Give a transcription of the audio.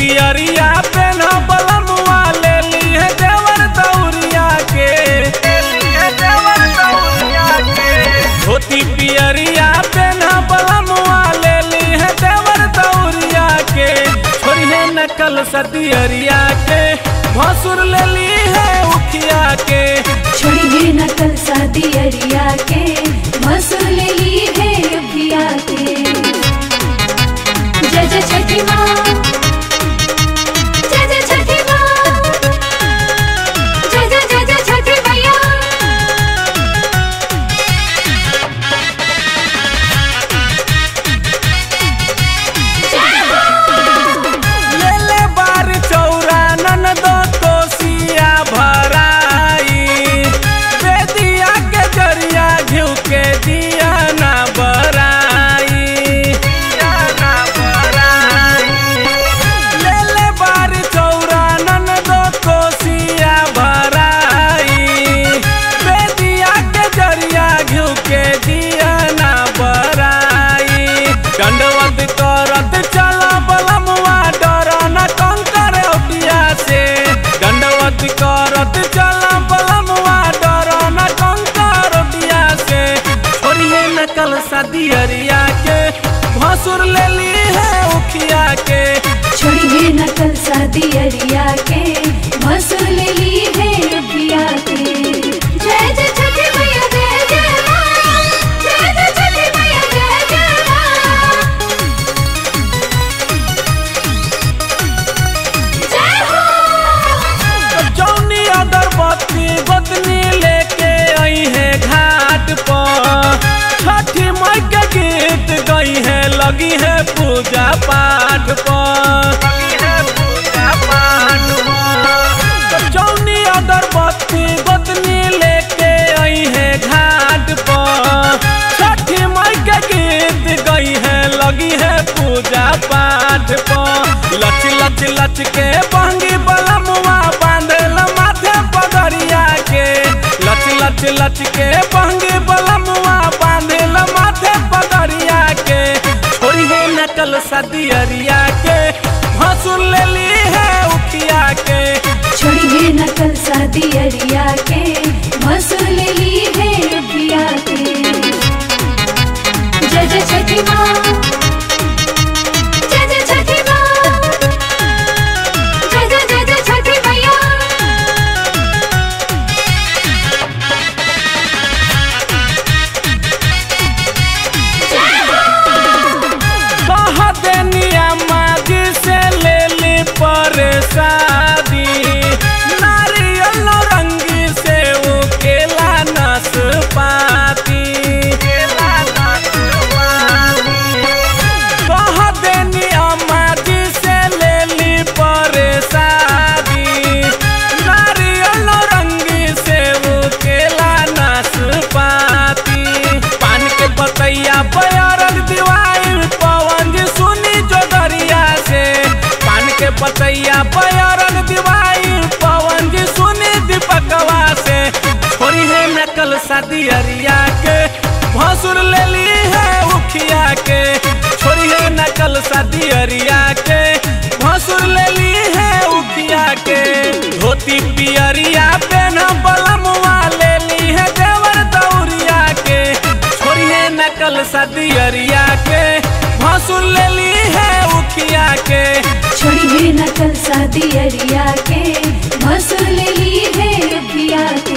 पियरिया पेन बलमुआ ले ली है देवर दौरिया के धोती पियरिया पेन बलमुआ ले ली है देवर दौरिया के छोड़िए नकल सदियरिया के भसुर ले ली है उखिया के छोड़िए नकल शादी अरिया के मसूर ले ली है अभिया के जय जय छठी माँ जय जय छठी माँ जय जय जय जय छठी मैया ले ले बार चौरा ननदो कोसिया भराई बेदिया के जरिया घिउ के दिया ना बराई दिया ना बराई ले ले बार चौरा ननदो कोसिया भराई बेदिया के जरिया घिउ के दिया ना बराई दंडवत करत चला बलमुआ डर न कंकर ओटिया से दंडवत करत चला बलमुआ डर न कंकर ओटिया से छोड़िए नकल सदियरिया के भसुर ले ली है उखिया के छोड़िए नकल शादी अरिया के मसूर ले ली है अभिया के जय जय छठी मैया जय जय माँ जय जय छठी मैया जय जय माँ जय हो जौनी अगरबत्ती गोतनी लेके आई है घाट पर छठी माई के गीत गई है लगी है पूजा पाठ पर जौनी अगरबत्ती गोतनी लेके आई है घाट पर छठी माई के गीत गई है लगी है पूजा पाठ पर लच लच लच के बहंगी बलमुआ बांधल माथे पगड़िया के लच लच लच के बहंगी बलमुआ बांधल माथे पगड़िया के छोड़ी है नकल सदियरिया के भसुर ले ली है उखिया के छोड़िए नकल शादी अरिया के मसूर ले ली है अभिया के जय जय छठी माँ जय जय छठी माँ जय जय जय जय छठी मैया कह देनिया माजी से ले ली परसादी नारियल रंगी से वो केला नाशपाती कह देनिया माजी से ले ली परसादी नारियल रंगी से वो केला नाशपाती पान के बतैया बयारल दिवाई पवन जी सुनी जो दरिया से पान के बतैया बयारल दिवाई पवन जी सुनी दीपकवा से छोड़ी है नकल शादी अरिया के भसुर ले ली है उखिया के छोड़ी है नकल शादी अरिया के भसुर ले ली है उखिया के धोती पियरिया पेन बलमुआ ले ली है देवर दौरिया के छोड़िए नकल सदियरिया के भसुर ले ली है उखिया के छोड़िए नकल शादी अरिया के मसूर ले ली है अभिया